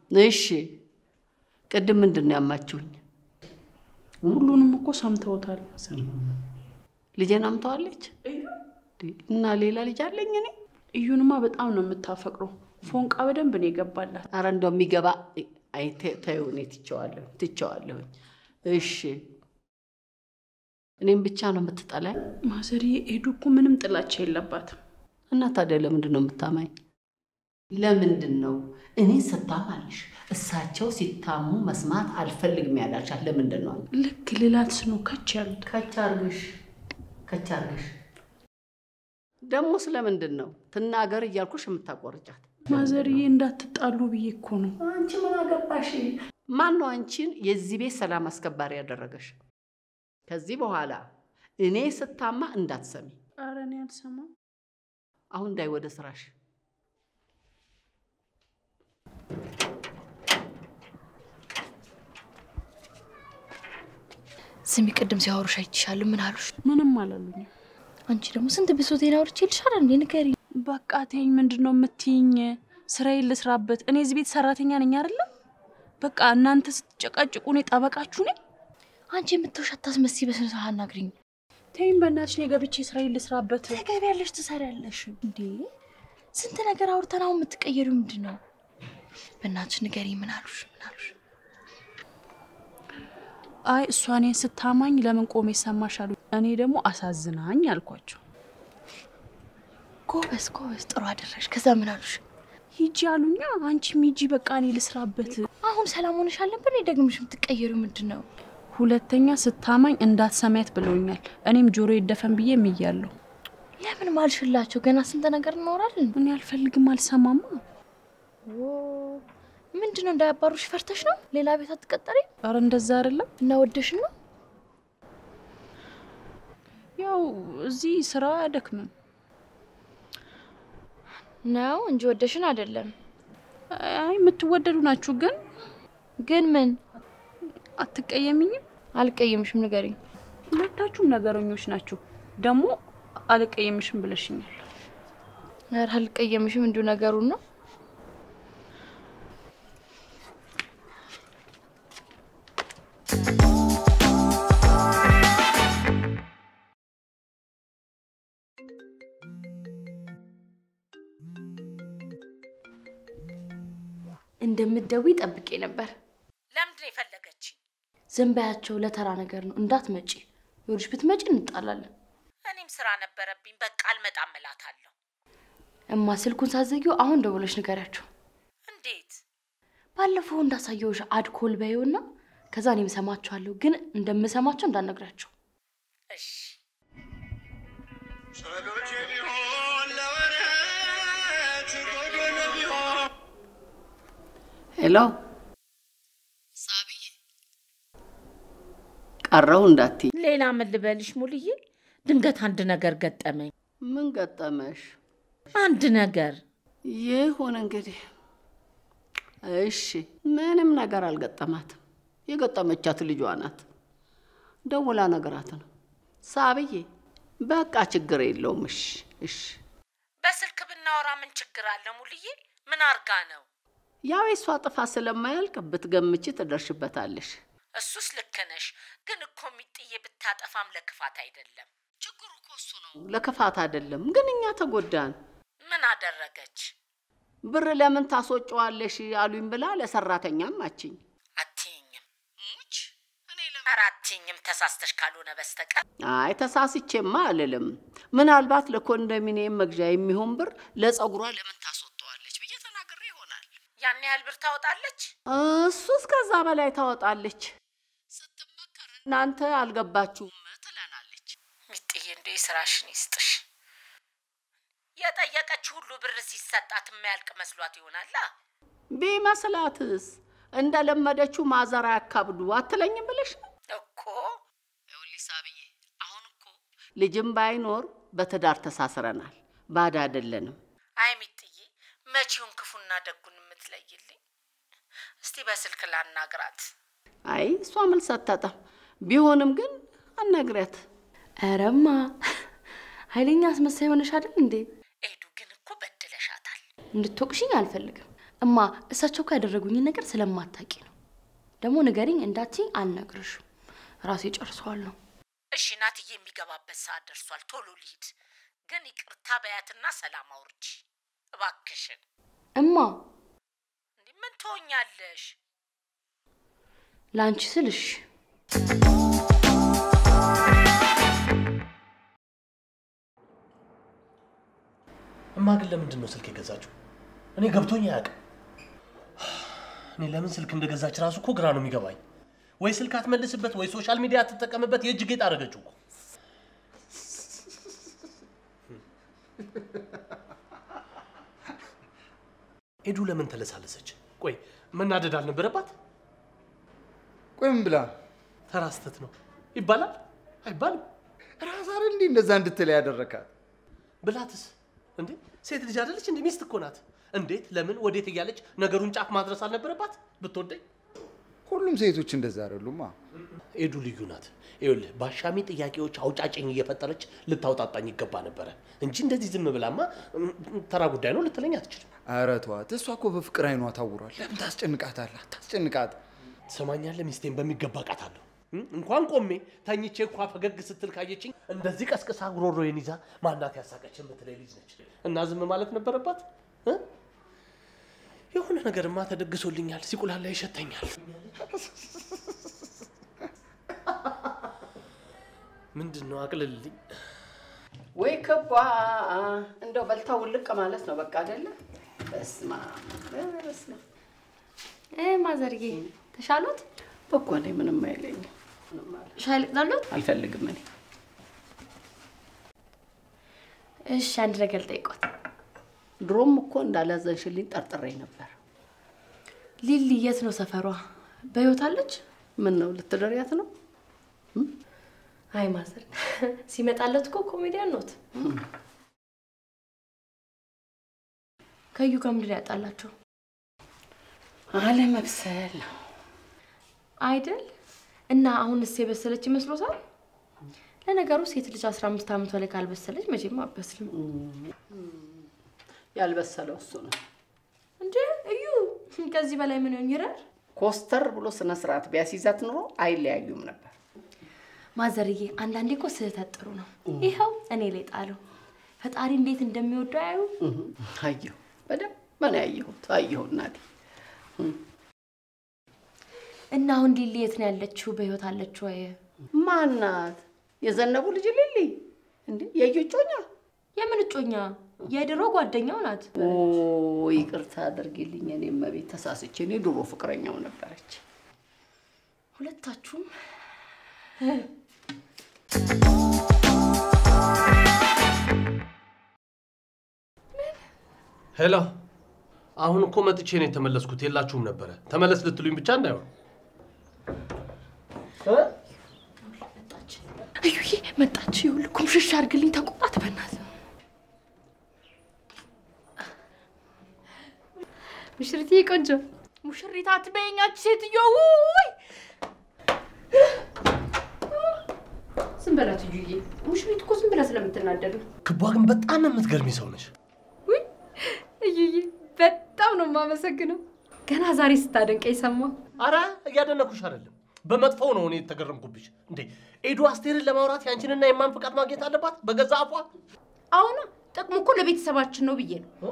እሺ ቅድም ምንድን ነው ያማችሁኝ? ሁሉንም እኮ ሰምተውታል። ልጄን አምተዋለች እና ሌላ ልጅ አለኝ እኔ። እዩንማ በጣም ነው የምታፈቅረው። ፎንቃ በደንብ ነው የገባላት። አረ እንደው የሚገባ አይ ተ- ተይው፣ እኔ ትቼዋለሁ ትቼዋለሁኝ። እሺ እኔም ብቻ ነው የምትጠላኝ? ማዘርዬ ኤዱ እኮ ምንም ጥላቻ የለባትም። እና ታዲያ ለምንድን ነው የምታማኝ? ለምንድን ነው እኔ ስታማልሽ እሳቸው ሲታሙ መስማት አልፈልግም ያላልሻት ለምንድን ነው? ልክ ልላት ስኖ ከች ያሉት ከች አርግሽ ከች አርግሽ። ደግሞ ስለምንድን ነው ትናገር እያልኩሽ የምታቆርጫት? ማዘርዬ እንዳትጣሉ ብዬ እኮ ነው። አንቺ ምን አገባሽ? ማን ነው አንቺን የዚህ ቤት ሰላም አስከባሪ ያደረገሽ? ከዚህ በኋላ እኔ ስታማ እንዳትሰሚ። ኧረ እኔ አልሰማም። አሁን እንዳይ ወደ ስራሽ። ስሚ፣ ቅድም ሲያወሩሽ አይችሻለሁ። ምን አሉሽ? ምንም አላሉኝም። አንቺ ደግሞ ስንት ብሶቴን አውርቼ ልሻል እንዴ? ንገሪ። በቃ ተይኝ። ምንድን ነው የምትይኝ? ስራዬን ልስራበት። እኔ እዚህ ቤት ሰራተኛ ነኝ አይደለም? በቃ እናንተ ስትጨቃጭቁ እኔ ጠበቃችሁ ነኝ። አንቺ የምትውሽ አታስመስይ። በስነ ስርዓት አናግሪኝ። ተይኝ በእናትሽ። እኔ ገብቼ ስራዬን ልስራበት። ትገቢያለሽ፣ ትሰሪያለሽ። እንዴ ስንት ነገር አውርተን አሁን የምትቀየሪው ምንድን ነው? በእናትሽ ንገሪ። ምን አሉሽ? ምን አሉሽ? አይ እሷ እኔን ስታማኝ ለምን ቆሜ ሰማሽ አሉ። እኔ ደግሞ አሳዝናኝ አልኳቸው። ጎበዝ ጎበዝ፣ ጥሩ አደረሽ። ከዛ ምን አሉሽ? ሂጂ አሉኛ። አንቺም ሂጂ በቃ እኔ ልስራበት። አሁን ሰላም ሆነሽ አልነበር? እኔ ደግምሽ የምትቀየሪው ምንድን ነው? ሁለተኛ ስታማኝ እንዳትሰማያት ብለውኛል። እኔም ጆሮ ይደፈን ብዬ ምያለሁ። ለምን ማልሽላቸው? ገና ስንት ነገር እናወራለን። እኔ አልፈልግም፣ አልሰማማ። ምንድን ነው እንዳያባሩሽ ፈርተሽ ነው? ሌላ ቤት አትቀጠሪ ኧረ እንደዛ አይደለም። እና ወደሽ ነው? ያው እዚህ ስራ አያደክምም። ነው እንጂ ወደሽን አይደለም። አይ የምትወደዱ ናችሁ። ግን ግን ምን አትቀየምኝም? አልቀየምሽም፣ ንገሪኝ። ሁለታችሁም ነገረኞች ናችሁ። ደግሞ አልቀየምሽም ብለሽኛል። ኧረ አልቀየምሽም፣ እንዲሁ ነገሩን ነው። እንደምትደውይ ጠብቄ ነበር። ለምንድን ነው የፈለገችኝ? ዝም በያቸው፣ ለተራ ነገር ነው። እንዳትመጪ። ይኸውልሽ ብትመጪ እንጣላለን። እኔም ስራ ነበረብኝ። በቃ አልመጣም እላታለሁ። እማ ስልኩን ሳዘጊው አሁን ደውለሽ ንገሪያቸው። እንዴት? ባለፈው እንዳሳየውሽ አድኮል በይውና ከዛ እኔም እሰማቸዋለሁ፣ ግን እንደምሰማቸው እንዳትነግሪያቸው። እሺ ሄሎ ቀረው እንዳትይ። ሌላ ምን ልበልሽ ሙልዬ? ድንገት አንድ ነገር ገጠመኝ። ምን ገጠመሽ? አንድ ነገር ይሁን እንግዲህ። እሺ፣ ምንም ነገር አልገጠማትም። የገጠመቻት ልጇ ናት። ደውላ ነገራት ነው። ሳብዬ በቃ ችግር የለውም። እሺ፣ እሺ። በስልክ ብናወራ ምን ችግር አለ ሙልዬ? ምን አርጋ ነው? ያው የሷ ጥፋት ስለማያልቅ ብትገምቺ ትደርሽበታለሽ። እሱስ ልክ ነሽ፣ ግን እኮ ሚጥዬ ብታጠፋም ለክፋት አይደለም። ችግሩ እኮ እሱ ነው። ለክፋት አይደለም፣ ግን እኛ ተጎዳን። ምን አደረገች? ብር ለምን ታስወጪዋለሽ አሉኝ ብላ ለሰራተኛም አችኝ። አትይኝም ሙች እኔ ኧረ አትይኝም ተሳስተሽ ካልሆነ በስተቀር አይ ተሳስቼማ አልልም። ምናልባት ለኮንዶሚኒየም መግዣ የሚሆን ብር ለጸጉሯ ለምን ታስወጠዋለች ብዬ ተናግሬ ይሆናል። ያን ያህል ብር ታወጣለች? እሱ እስከዛ በላይ ታወጣለች። ስትመከር እናንተ አልገባችሁም ትለናለች። ሚጥዬ እንደ ስራሽን ይስጥሽ። የጠየቀች ሁሉ ብር ሲሰጣት የማያልቅ መስሏት ይሆናላ። ቢመስላትስ እንደለመደችው ማዘር አያካብዱ አትለኝም ብለሽ ነው እኮ ይኸውልሽ ሳብዬ፣ አሁን እኮ ልጅም ባይኖር በትዳር ተሳስረናል፣ ባዳ አይደለንም። አይ ሚጥዬ መቼውን ክፉና ደጉን የምትለይልኝ? እስቲ በስልክ ላናግራት። አይ እሷ መልስ አታጣም። ቢሆንም ግን አናግሪያት። ኧረማ ኃይለኛ አስመሳይ ሆነሽ አይደል እንዴ? ኤዱ ግን እኮ በድለሻታል። እንድትወቅሽኝ አልፈልግም። እማ እሳቸው እኮ ያደረጉኝን ነገር ስለማታውቂ ነው። ደግሞ ንገሪኝ እንዳትዪ አልነግርሽም። ራሴ ጨርሰዋል ነው። እሺ ናትዬ፣ የሚገባበት ሰዓት ደርሷል። ቶሎ ልሂድ። ግን ይቅርታ በያትና ሰላም አውርጂ እባክሽን። እማ እንዲህ ምን ትሆኛለሽ? ለአንቺ ስልሽ እማ ግን ለምንድን ነው ስልክ የገዛችው? እኔ ገብቶኝ አያውቅም። እኔ ለምን ስልክ እንደገዛች ራሱ እኮ ግራ ነው የሚገባኝ። ወይ ስልክ አትመልስበት፣ ወይ ሶሻል ሚዲያ አትጠቀምበት። የእጅ ጌጥ አደረገችው እኮ። ኤዱ ለምን ተለሳለሰች? ቆይ መናደድ አልነበረባት? ቆይ ምን ብላ ተራ ስህተት ነው ይባላል አይባልም? ራስ አይደል እንዲህ እንደዛ እንድትል ያደረካት? ብላትስ እንዴ ሴት ልጅ አይደለች እንዴ? ሚስት እኮ ናት። እንዴት ለምን ወዴት እያለች ነገሩን ጫፍ ማድረስ አልነበረባት? ብትወደኝ ሁሉም ሴቶች እንደዛ አይደሉማ። ኤዱ ልዩ ናት። ይኸውልህ በአሻሚ ጥያቄዎች አውጫጭኝ እየፈጠረች ልታውጣጣኝ ይገባ ነበረ እንጂ እንደዚህ ዝም ብላማ እም፣ ተራ ጉዳይ ነው ልትለኝ አትችልም። ኧረ ተዋት። እሷ እኮ በፍቅር አይኗ ታውሯል። ለምን ታስጨንቃታለህ? አታስጨንቃት። ትሰማኛለህ? ሚስቴን በሚገባ ቃታለሁ። እንኳን ቆሜ ተኝቼ እንኳ ፈገግ ስትል ካየችኝ እንደዚህ ቀስቅሳ ጉሮሮዬን ይዛ ማናት ያሳቀች የምትለኝ ልጅ ነች እና ዝም ማለት ነበረባት እ? የሆነ ነገርማ ተደግሶልኛል። ሲቁላላ ይሸተኛል። ምንድን ነው አቅልልልኝ። ወይ ክቧ እንደው በልታ ውልቅ ማለት ነው በቃ አይደለ? በስመ አብ በስመ አብ። ማዘርጌ ተሻሎት? እኮ እኔ ምንም አይለኝም። ምንም አለ ሻይ ልቅዳሎት? አልፈልግም እኔ እሺ አንድ ነገር ልጠይቆት። ድሮም እኮ እንዳላዘንሽልኝ ጠርጥሬ ነበር። ሊሊ የት ነው ሰፈሯ? በህይወት አለች? ምን ነው ልትደሪያት ነው? አይ ማዘር ሲመጣለት እኮ ኮሜዲያን ኖት። ከዩ ጋር ምንድን ነው ያጣላቸው አለመብሰል ነው። አይደል? እና አሁንስ የበሰለች ይመስሎታል? ለነገሩ ሴት ልጅ አስራ አምስት ዓመቷ ላይ ካልበሰለች መቼም አበስልም ያልበሰለው እሱ ነው። እንጂ እዩ ከዚህ በላይ ምን ይሆን ይረር? ኮስተር ብሎ ስነ ስርዓት ቢያስይዛት ኑሮ አይለያዩም ነበር። ማዘርዬ አንዳንዴ እኮ ስህተት ጥሩ ነው። ይኸው እኔ ላይ ጣለው። ፈጣሪ እንዴት እንደሚወደው አያዩ። አየሁ፣ በደንብ ነው ያየሁት። አየሁ እናቴ። እና አሁን ሊሊ የት ነው ያለችው? በህይወት አለችው ወይ? ማናት? የዘነቡ ልጅ ሊሊ እንዴ? የዩ እጮኛ? የምን እጮኛ? የድሮ ጓደኛው ናት። ኦ ይቅርታ አድርጊልኝ። እኔ እመቤት ተሳስቼ። እኔ ድሮ ፍቅረኛው ነበረች። ሁለታችሁም ሄሎ፣ አሁን እኮ መጥቼ ነው የተመለስኩት። የላችሁም ነበረ። ተመለስ ልትሉኝ ብቻ እንዳይሆን። መጣች። እዩዬ መጣች። ይኸውልህ ኩምሽሽ አድርግልኝ። ተቆጣት በእናትህ። ሙሽሪትዬ ቆንጆ ሙሽሪት አትበይኛች ሴትዮ። ውይ ዝም በላት እዩዬ። ሙሽሪት እኮ ዝም ብላ ስለምትናደድ ነው። ክቧ ግን በጣም የምትገርሚ ሰው ነች። ውይ እዩዬ፣ በጣም ነው የማመሰግነው። ገና ዛሬ ስታደንቀኝ ሰማሁ። አረ እያደነኩሽ አይደለም፣ በመጥፎው ነው እኔ የተገረምኩብሽ። እንዴ ኤዱ አስቴርን ለማውራት ያንቺንና የማን ፍቃድ ማግኘት አለባት? በገዛ አፏ አሁና ጥቅሙ እኮ ለቤተሰባችን ነው ብዬ ነው።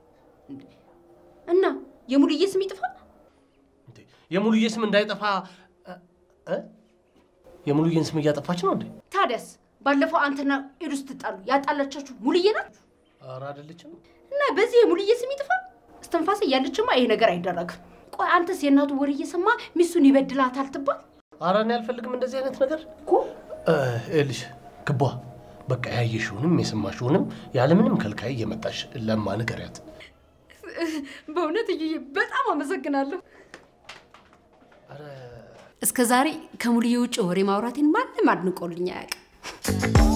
እና የሙሉዬ ስም ይጥፋ? እንዴ የሙሉዬ ስም እንዳይጠፋ እ? እ? የሙሉዬን ስም እያጠፋች ነው እንዴ? ታዲያስ ባለፈው አንተና ኤዱ ስትጣሉ ያጣላቻችሁ ሙሉዬ ናት አረ አይደለችም። እና በዚህ የሙሉዬ ስም ይጥፋ? እስትንፋሴ እያለችማ ይሄ ነገር አይደረግም። ቆይ አንተስ የእናቱ ወሬ እየሰማ ሚስቱን ይበድላታል ትባል አረ እኔ አልፈልግም እንደዚህ አይነት ነገር እኮ እ፣ ይኸውልሽ ክቧ በቃ ያየሽውንም የሰማሽውንም ያለምንም ከልካይ እየመጣሽ ለማ ንገሪያት። በእውነት እዩዬ በጣም አመሰግናለሁ። አረ እስከ ዛሬ ከሙሉዬ ውጭ ወሬ ማውራቴን ማንም አድንቆልኝ አያውቅም።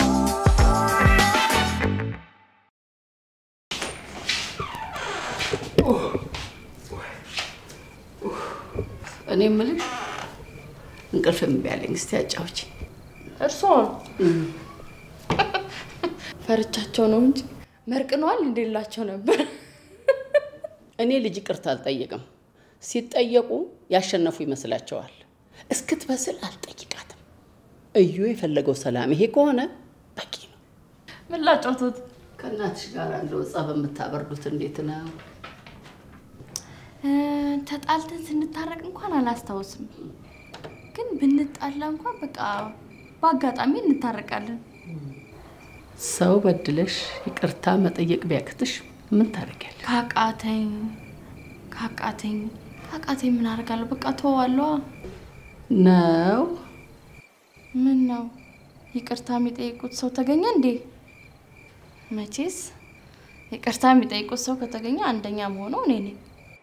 እኔ የምልሽ እንቅልፍ እምቢ አለኝ። እስቲ አጫውቺ። እርስዎን ፈርቻቸው ነው እንጂ መርቅነዋል እንደሌላቸው ነበር። እኔ ልጅ ይቅርታ አልጠይቅም። ሲጠየቁ ያሸነፉ ይመስላቸዋል። እስክትበስል አልጠይቃትም። እዩ የፈለገው ሰላም ይሄ ከሆነ በቂ ነው። ምን ላጫውቶት? ከእናትሽ ጋር እንደው ጸብ የምታበርዱት እንዴት ነው? እ፣ ተጣልተን ስንታረቅ እንኳን አላስታውስም፣ ግን ብንጣላ እንኳን በቃ በአጋጣሚ እንታረቃለን። ሰው በድለሽ ይቅርታ መጠየቅ ቢያቅትሽ ምን ታደርጊያለሽ? ካቃተኝ ካቃተኝ ካቃተኝ ምን አደርጋለሁ? በቃ ተዋለዋ። ነው ምን ነው ይቅርታ የሚጠይቁት ሰው ተገኘ እንዴ? መቼስ ይቅርታ የሚጠይቁት ሰው ከተገኘ አንደኛ መሆነው እኔ ነኝ።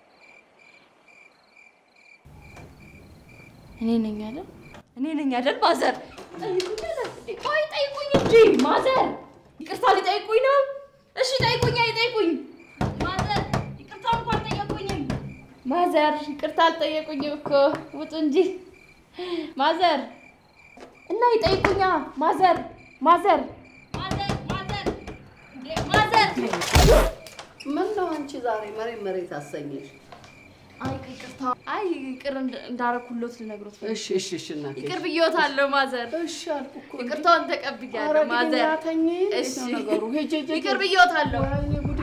እኔ ነኝ አይደል? እኔ ነኝ አይደል? ማዘር ጠይቁኝ አለ። ቆይ ጠይቁኝ እንጂ ማዘር፣ ይቅርታ ሊጠይቁኝ ነው። እሺ ጠይቁኝ፣ አይጠይቁኝ። ማዘር ይቅርታ እንኳን አልጠየቁኝም። ማዘር ይቅርታ አልጠየቁኝም እኮ ውጡ እንጂ ማዘር እና ይጠይቁኛ። ማዘር ማዘር ማዘር ማዘር እንዴ ማዘር ምን ነው አንቺ ዛሬ መሬት መሬት አሰኘሽ? አይ ይቅርታ አይ ይቅር እንድ- እንዳረኩሎት ልነግሮት ፈልጌ እሺ እሺ እሺ እናቴ ይቅር ብዬዎታለሁ ማዘር። እሺ አልኩ እኮ ይቅርታውን ተቀብያለሁ ማዘር። ተኝ እሺ ነገሩ ሂጂ ሂጂ ይቅር ብዬዎታለሁ። ወይኔ ጉዴ